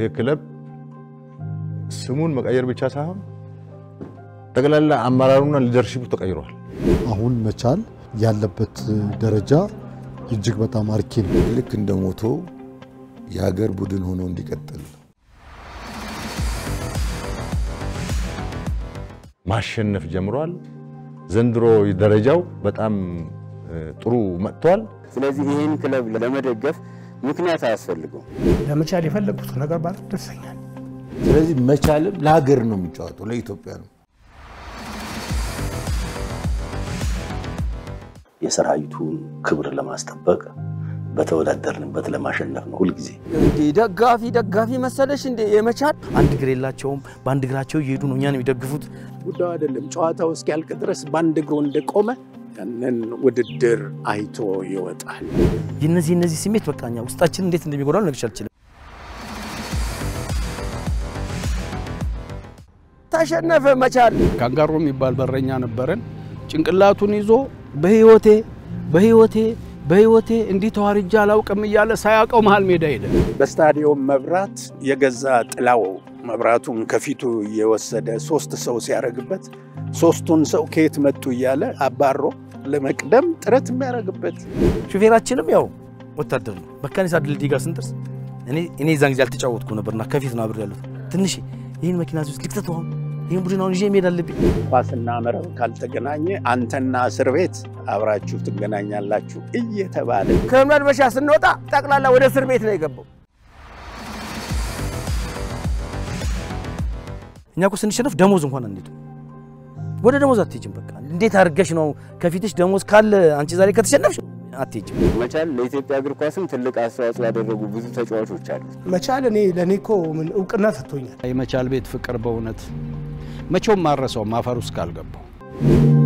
ይህ ክለብ ስሙን መቀየር ብቻ ሳይሆን ጠቅላላ አመራሩና ሊደርሺፑ ተቀይሯል። አሁን መቻል ያለበት ደረጃ እጅግ በጣም አርኪ ነው። ልክ እንደ ሞቶ የሀገር ቡድን ሆኖ እንዲቀጥል ማሸነፍ ጀምሯል። ዘንድሮ ደረጃው በጣም ጥሩ መጥቷል። ስለዚህ ይህን ክለብ ለመደገፍ ምክንያት አያስፈልገው። ለመቻል የፈለጉት ነገር ባለ ደርሰኛል። ስለዚህ መቻልም ለሀገር ነው የሚጫወተው፣ ለኢትዮጵያ ነው። የሰራዊቱን ክብር ለማስጠበቅ በተወዳደርንበት ለማሸነፍ ነው ሁልጊዜ። እንዴ ደጋፊ ደጋፊ መሰለሽ እንዴ የመቻል አንድ እግር የላቸውም። በአንድ እግራቸው እየሄዱ ነው እኛን የሚደግፉት። ጉዳዩ አይደለም። ጨዋታው እስኪያልቅ ድረስ በአንድ እግሩ እንደቆመ ያንን ውድድር አይቶ ይወጣል። የነዚህ የነዚህ ስሜት በቃ እኛ ውስጣችን እንዴት እንደሚጎዳው ልነግርሽ አልችልም። ተሸነፈ መቻል። ካንጋሮ የሚባል በረኛ ነበረን። ጭንቅላቱን ይዞ በህይወቴ በህይወቴ በህይወቴ እንዲህ ተዋርጃ አላውቅም እያለ ሳያውቀው መሃል ሜዳ ሄደ። በስታዲየም መብራት የገዛ ጥላው መብራቱን ከፊቱ እየወሰደ ሶስት ሰው ሲያደርግበት ሶስቱን ሰው ከየት መጡ እያለ አባሮ ለመቅደም ጥረት የሚያደርግበት ሹፌራችንም ያው ወታደር ነው። መካኒሳ ድልድይ ጋር ስንደርስ እኔ እኔ የዛን ጊዜ አልተጫወትኩ ነበርና ከፊት ነው አብሬ ያሉት። ትንሽ ይህን መኪና ውስጥ ልክተት አሁን ይህን ቡድን አሁን ይዤ መሄድ አለብኝ። ኳስና መረብ ካልተገናኘ አንተና እስር ቤት አብራችሁ ትገናኛላችሁ እየተባለ ከመልበሻ ስንወጣ ጠቅላላ ወደ እስር ቤት ነው የገባው። እኛ እኮ ስንሸነፍ ደሞዝ እንኳን አንሄድም። ወደ ደሞዝ አትሄጅም። በቃ እንዴት አድርገሽ ነው ከፊትሽ ደሞዝ ካለ አንቺ ዛሬ ከተሸነፍሽ አትሄጅም። መቻል ለኢትዮጵያ እግር ኳስም ትልቅ አስተዋጽኦ ያደረጉ ብዙ ተጫዋቾች አሉ። መቻል እኔ ለእኔ እኮ ምን እውቅና ሰጥቶኛል። የመቻል ቤት ፍቅር በእውነት መቼውም ማረሰው ማፈር ውስጥ ካልገባው